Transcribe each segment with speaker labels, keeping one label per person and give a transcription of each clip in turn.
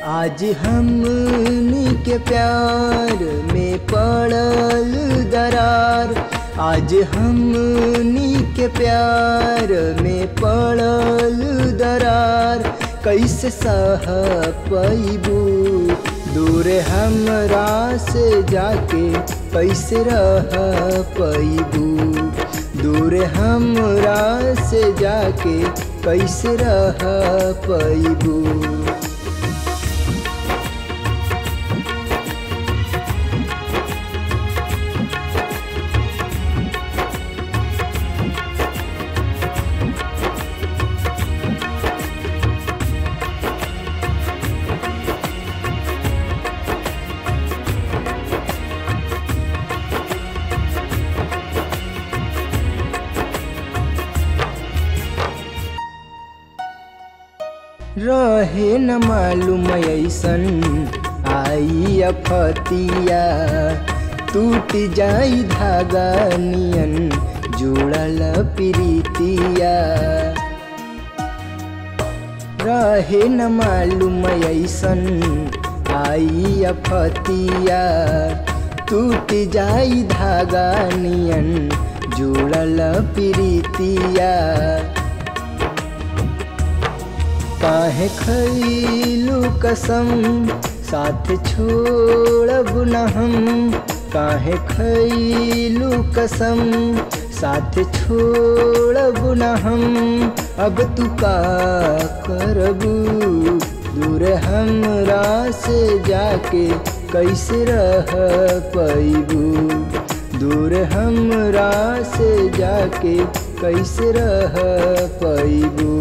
Speaker 1: आज हमनी के प्यार में पड़ल दरार आज हमनी के प्यार में पड़ल दरार कैसे सह पैबू दूर हमरा से जाके कैसे रह पैबू दूर हमरा से जाके कैसे रह पैबू रहे न मालूम ऐसन आई अफतिया टूट जाई धागा नियन जुड़ल प्रीतिया रहे न मालूम ऐसन आई अफतिया टूट जाई धागा नियन जुड़ल प्रीतिया काहे खैलू कसम साथ छोड़ब न हम काहे खैलू कसम साथ छोड़ब न हम अब तू का करबू दूर हमरा से जाके कैसे रह पैबू दूर हमरा से जाके कैसे रह पैबू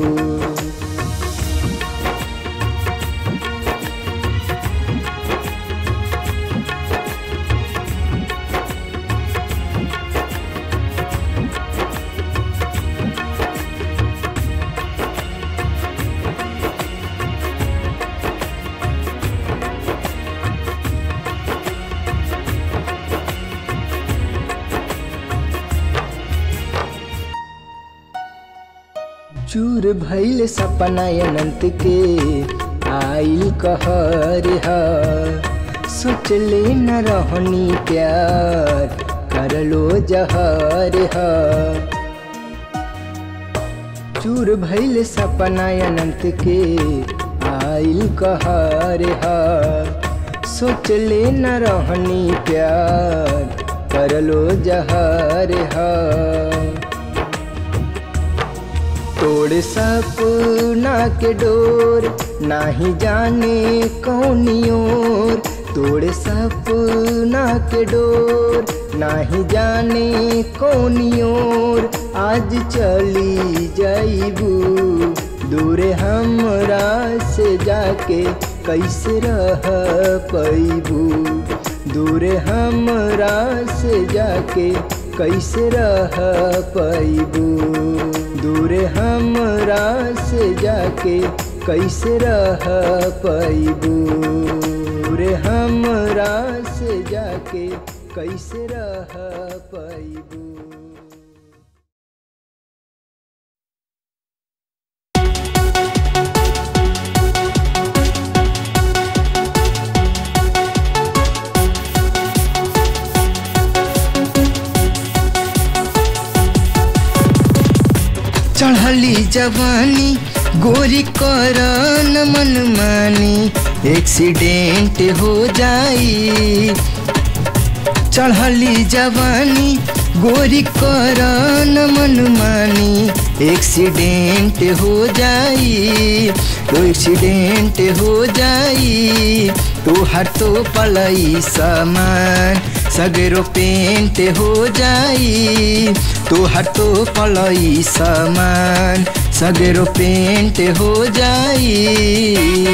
Speaker 1: चूर भैल सपना अनंत के आइल कहर ह सोचले न रहनी प्यार करलो जहर ह चूर भैल सपना अनंत के आइल कहर ह सोचले न रहनी प्यार करलो जहर ह तोड़ सपना के डोर नाही जाने कौनी ओर तोड़ सपना के डोर नाही जाने कौनी ओर आज चली जाइबू दूर हमरा से जाके कैसे रह पैबू दूर हमरा से जाके कैसे रह पैबू दूर हमरा से जाके कैसे रह पैबू दूर हमरा से जाके कैसे रह पैबू चढ़ली जवानी गोरी करन मन मानी एक्सीडेंट हो जाई चढ़ली जवानी गोरी करन मन मानी एक्सीडेंट हो जाई तो एक्सीडेंट हो जाई तो हर तो पलई सामान सगरो पेंट हो जाई तो हर तो पलई सामान सगरो पेंट हो जाई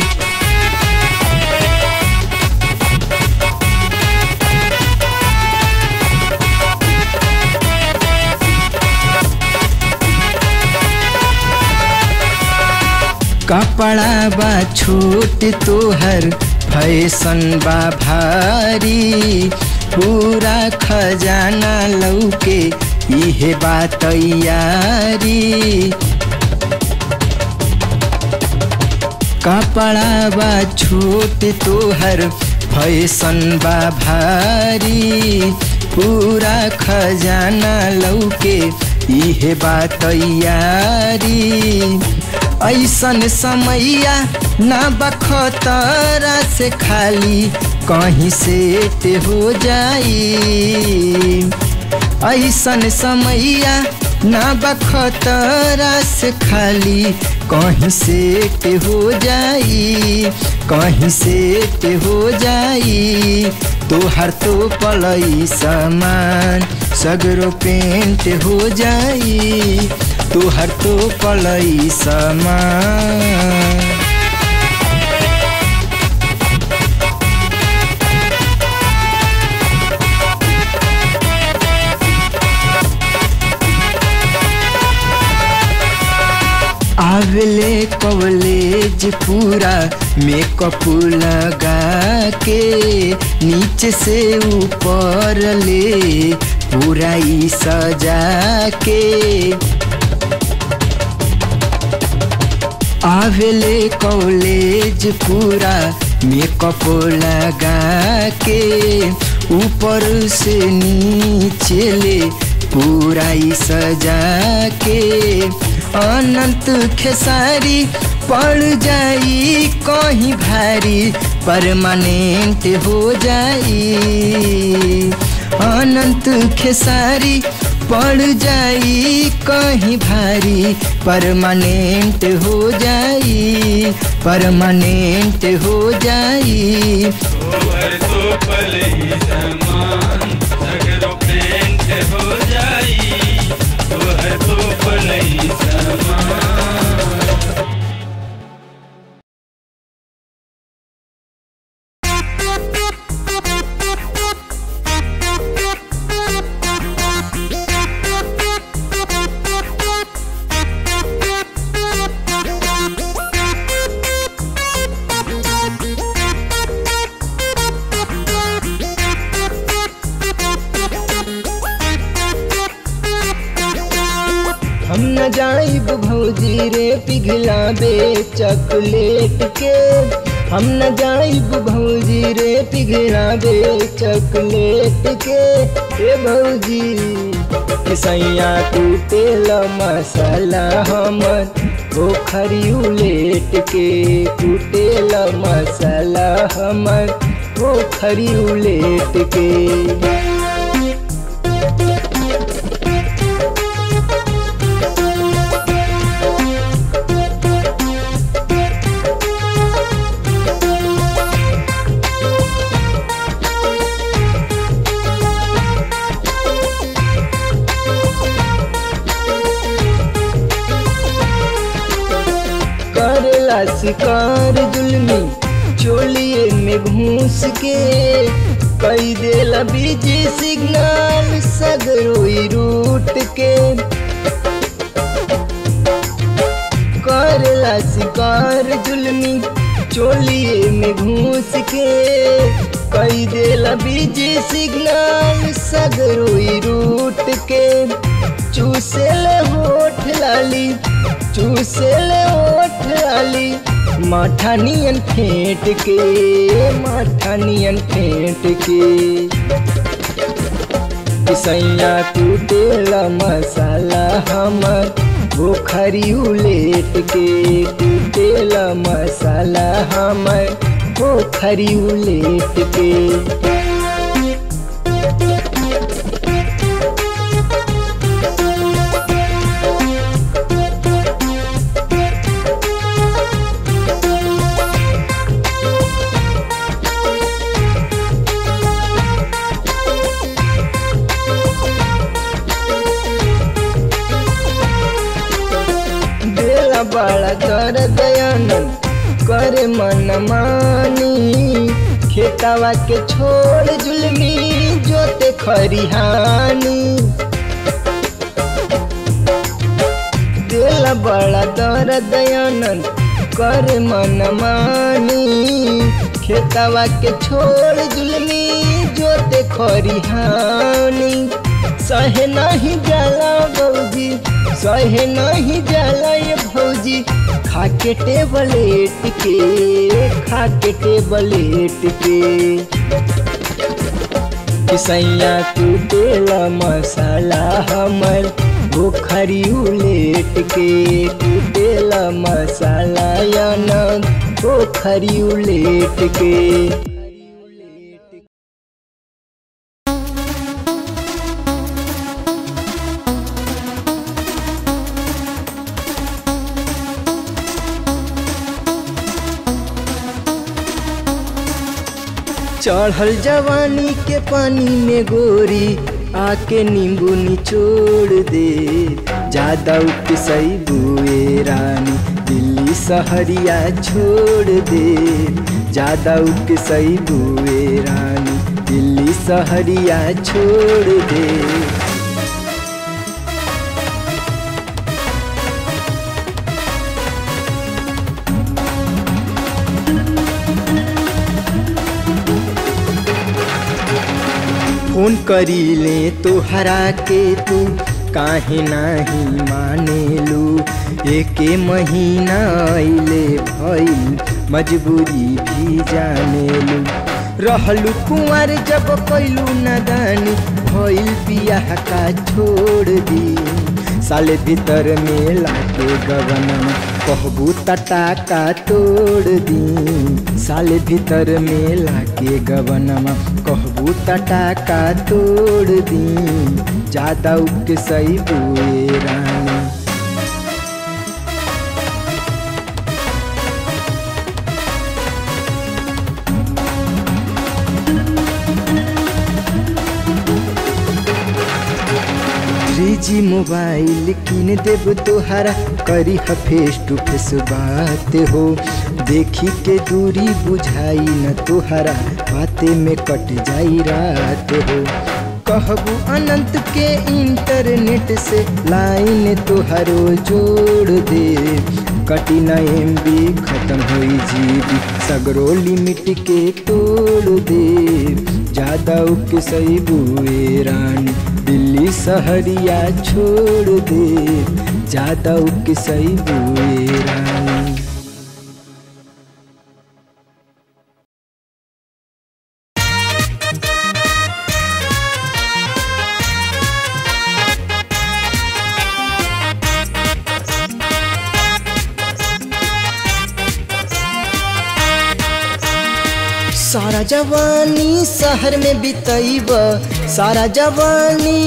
Speaker 1: कपड़ा बा छोट तोहर फैशन बा भारी पूरा खजाना लौके इहे बा तैयारी कपड़ा बा छोट तोहर फैशन बा भारी पूरा खजाना लौके इहे बात तैयारी ऐसन समैया ना बखतरा से खाली कहीं से हो जाई ऐसन समैया ना बखतरा से खाली कहीं से हो जाई कहीं से हो जाई तोहर तो पलई सामान सगरो पेंट हो जाई तोहर तो पलई सामान आवेले कॉलेज पूरा मेकअप लगा के नीचे से ऊपर ले पूरा ही सजा के आवेले कॉलेज पूरा मेकअप लगा के ऊपर से नीचे ले पूरा ही सजा के अनंत खेसारी पड़ जाई कहीं भारी परमानेंट हो जाई अनंत खेसारी पड़ जाई कहीं भारी परमानेंट हो जाई परमानेंट हो जाई
Speaker 2: तोहर तो पल ही समान सगरो पेंट हो जाई तोहर तो पल ही समान
Speaker 1: हम न जाइब भौजी रे पिघलाबे चॉकलेट के हम न जाइब भौजी रे पिघलाबे चॉकलेट के ए भौजी सैया कुटेल मसाला हमर पोखरी उलेट के कुटेल मसाला हमर पोखरी उलेट के करला शिकार जुलमी चोलिए में घूस के कई देला बीजी सिग्नल सगरोई रूट के करला शिकार जुलमी चोलिए में घूस के कई देला बीजी सिग्नल सगरोई रूट के चूसेले होठ लाली चूसेले होठ लाली माठा नियन फेंट के माठा नियन फेंट के सैया कुटेला मसाला हमर पोखरी उलेट के कुटेला मसाला हमर पोखरी उलेट के बेला बड़ा कर दयानंद करे मन मानी खेतावा के छोड़ जुलमी जोते खरिहानी दिल बड़ा दर दयानंद करे मन मानी खेतावा के छोड़ जुलमी जोते खरिहानी सहे नहीं जाला भौजी सहे नहीं जाला ये भौजी खाके टेबलेट के खाके टेबलेट के किसैया कुटेला मसाला हमर पोखरी उलेट के कुटेला मसाला यानक पोखरी उलेट के चढ़ल जवानी के पानी में गोरी आके नींबू निचोड़ दे ज्यादा उपसई बुए रानी दिल्ली सहरिया छोड़ दे ज्यादा उपसई बुए रानी दिल्ली सहरिया छोड़ दे फोन करी ले तो हरा के तू काहे नाही मानेलू एके महीना अइले भइल मजबूरी भी जानेलू रहलू कुंवर जब कैलू नदानी भइल बियाह का छोड़ दी साले भीतर में लाके गगन कहबू तटा का तोड़ दी साले भीतर में लाके गबनमा कहबू तटा का तोड़ दी ज्यादा उके सही बुए रानी थ्री जी मोबाइल किन देब तोहरा करी ह फेस टू फेस बात हो देखी के दूरी बुझाई न तोहरा बाते में कट जाई रात हो कहबू अनंत के इंटरनेट से लाइन तोहरो जोड़ दे कटी न एम बी खत्म होई जीबी सगरो लिमिट के तोड़ दे ज्यादा उके सही बुए रानी दिल्ली सहरिया छोड़ दे ज्यादा उके सही बुए रानी सारा जवानी शहर में बितैब सारा जवानी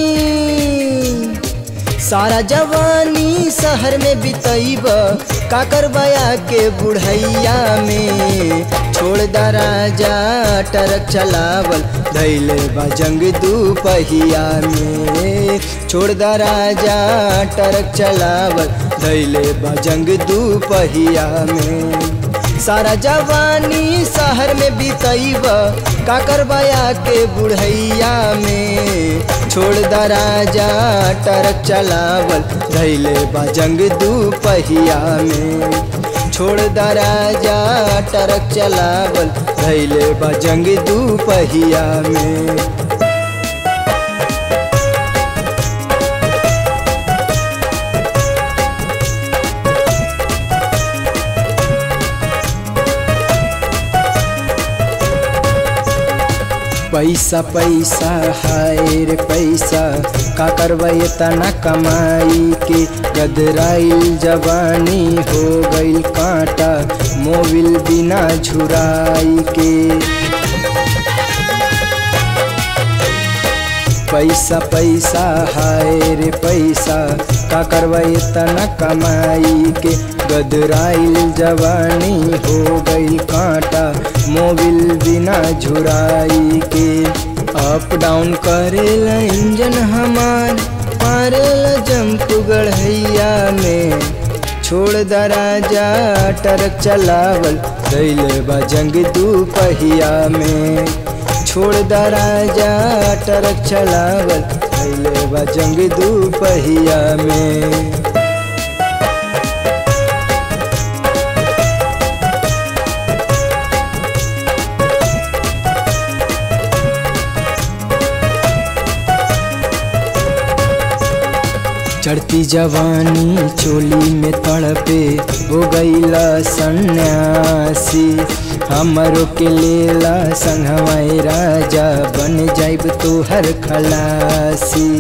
Speaker 1: सारा जवानी शहर में बितैब का करबया के बुढ़ैया में छोड़ दराजा टरक चलावल धैले बजंग दू पहिया में छोड़ दराजा टरक चलावल धैले बजंग दू पहिया में सारा जवानी शहर में बितैब का करबया के बुढ़ैया में छोड़ दराजा टरक चलावल धैले बजंग दू पहिया में छोड़ दराजा टरक चलावल धैले बजंग दू पहिया में पैसा पैसा हाय रे पैसा का करबै तना कमाई के गदराइल जवानी हो गइल कांटा मोबिल बिना झुराई के पैसा पैसा हाय रे पैसा का करबै तना कमाई के गदराइल जवानी हो गई कांटा मोबिल बिना झुराई के अप डाउन करेला इंजन हमार मारेला जंप गढ़ैया में छोड़ दराजा टरक चलावल दैले बजंग दू पहिया में छोड़ दराजा टरक चलावल दैले बजंग दू पहिया में चढ़ती जवानी चोली में तड़पे हो गईला सन्यासी हमरो के लेला संगवाई राजा बन जाइब तोहर खलासी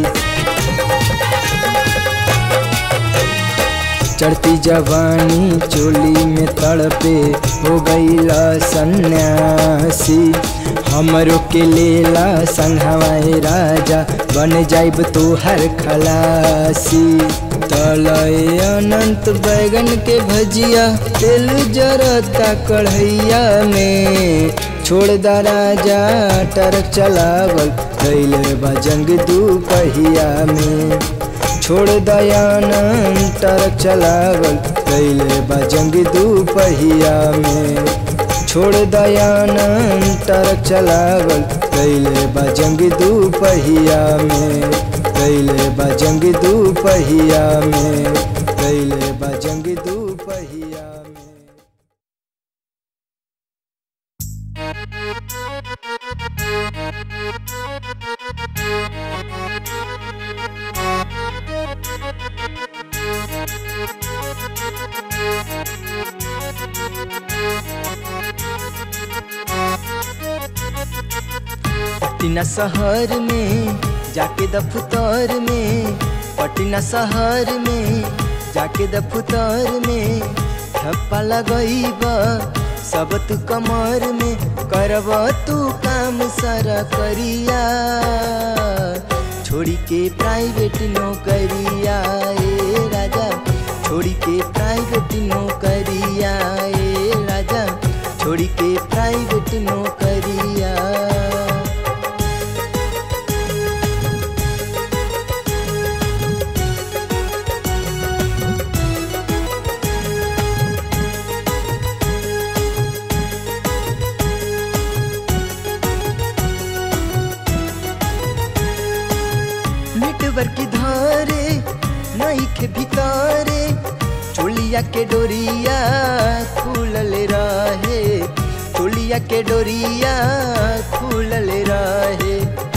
Speaker 1: चढ़ती जवानी चोली में तड़पे हो गईला सन्यासी हमरो के लेला संघवाए राजा बन जाइब तोहर खलासी तलय अनंत बैगन के भजिया तेल जरता कढ़ैया में छोड़ दा राजा टरक चलावल कैले बजंग दू पहिया में छोड़ दयानंद टरक चलावल कैले बजंग दू पहिया में छोड़ दयानंद टरक चलावल कैले बजंग दू पहिया में कैले बजंग दू पहिया में कैले बजंग दू पहिया में पटना शहर में जाके दफ्तर में पटना शहर में जाके दफ्तर में ठप्पा लगईब सब तू कमर में करब तू काम सारा करिया छोड़ी के प्राइवेट नौकरिया ए राजा छोड़ी के प्राइवेट नौकरिया ए राजा छोड़ी के प्राइवेट नौकरिया नेटवर्क धारे नई के भितारे चोलिया के डोरिया खुलल रहे चोलिया के डोरिया खुलल रहे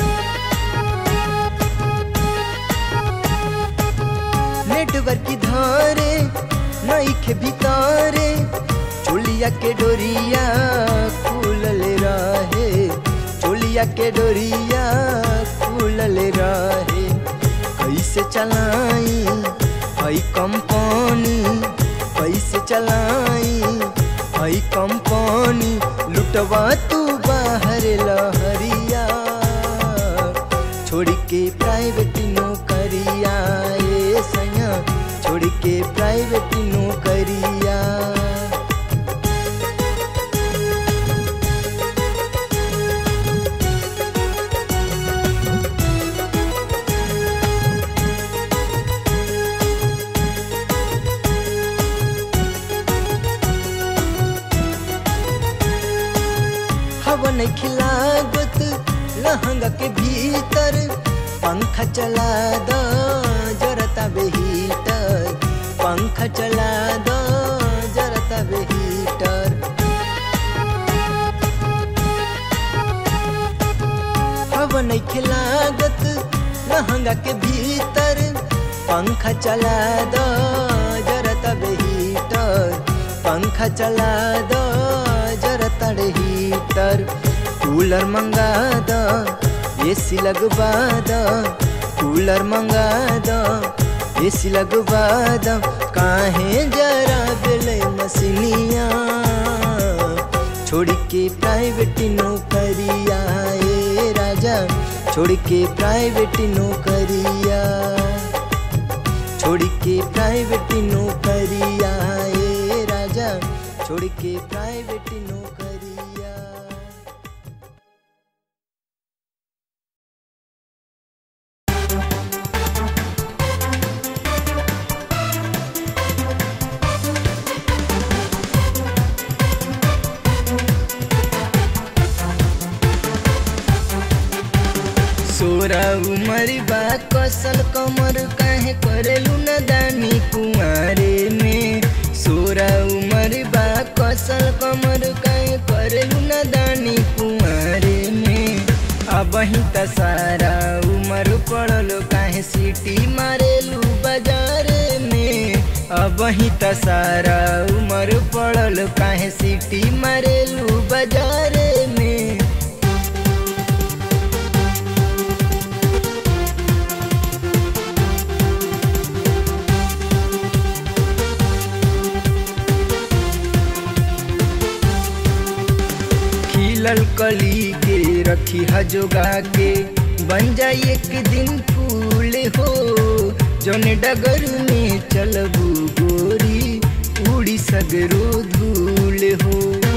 Speaker 1: नेटवर्क धारे नई के भितारे चोलिया के डोरिया खुलल रहे चोलिया के डोरिया खुलल रहे कैसे चलाई हई कंपनी कैसे चलाई हई कंपनी लुटवा तू बाहर लहरिया छोड़ के प्राइवेट नौकरिया ए सैया छोड़ के प्राइवेट नौकरिया हवा नहीं खिलागत लहंगा के भीतर पंखा चला दो जरता बेहीटर पंखा चला दो जरता बेहीटर हवा नहीं खिलागत लहंगा के भीतर पंखा चला दो जरता बेहीटर पंखा चला दो जरता हीटर कूलर मंगा दो एसी लगवा दो कूलर मंगा दो एसी लगवा दो काहे जरा बेले मसीनिया छोड़ के प्राइवेट नौकरिया ए राजा छोड़ के प्राइवेट नौकरिया छोड़ के प्राइवेट नौकरिया ए राजा छोड़ के प्राइवेट नौकरिया सोरा उमर बा कसल कमर काहे करेलू न दानी कुंवारे में सोरा उमर बा कसल कमर काहे करेलू न दानी कुंवारे में अब ही त सारा उमर पड़ल काहे सीटी मारेलू बाजारे में अब ही त सारा उमर पड़ल काहे सीटी मारेलू बाजारे में खिलल कली के रखी जोगा के बन जाई एक दिन फूल हो जौन डगर में चलबू गोरी उड़ी सगरो धूल हो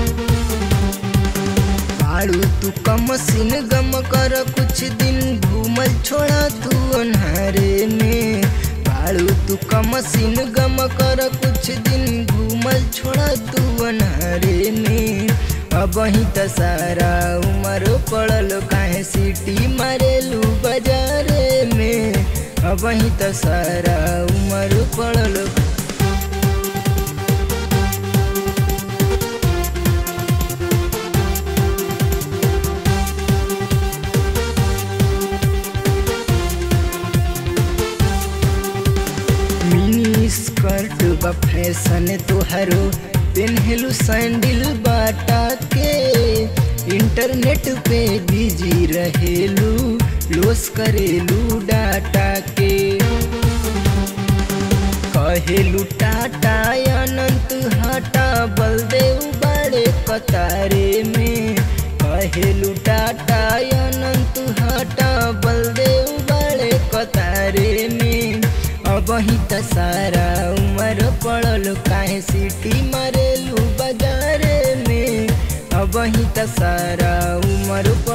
Speaker 1: आड़ू तू कम सिन गम कर कुछ दिन घूमल छोड़ा तू अन्हारे में बाड़ू तू कम सिन गम कर कुछ दिन घूमल छोड़ा तू अन्हारे में अब ही त सारा उमर पड़ल काहे सीटी मारेलू बाजारे में अब ही त सारा उमर पड़ल मिनी स्कर्ट बा फैशन तोहरो पेन्हलू सैंडल बाटा के इंटरनेट पे बिजी रहेलू लोस करेलू डाटा के कहेलू टाटा अनंत हटा बलदेव बड़े कतारे में कहेलू टाटा अनंत हटा बलदेव बड़े कतारे में अब ही त सारा उमर पड़ल काहे सीटी मारेलू बाजारे में अब ही त सारा उमर पड़ल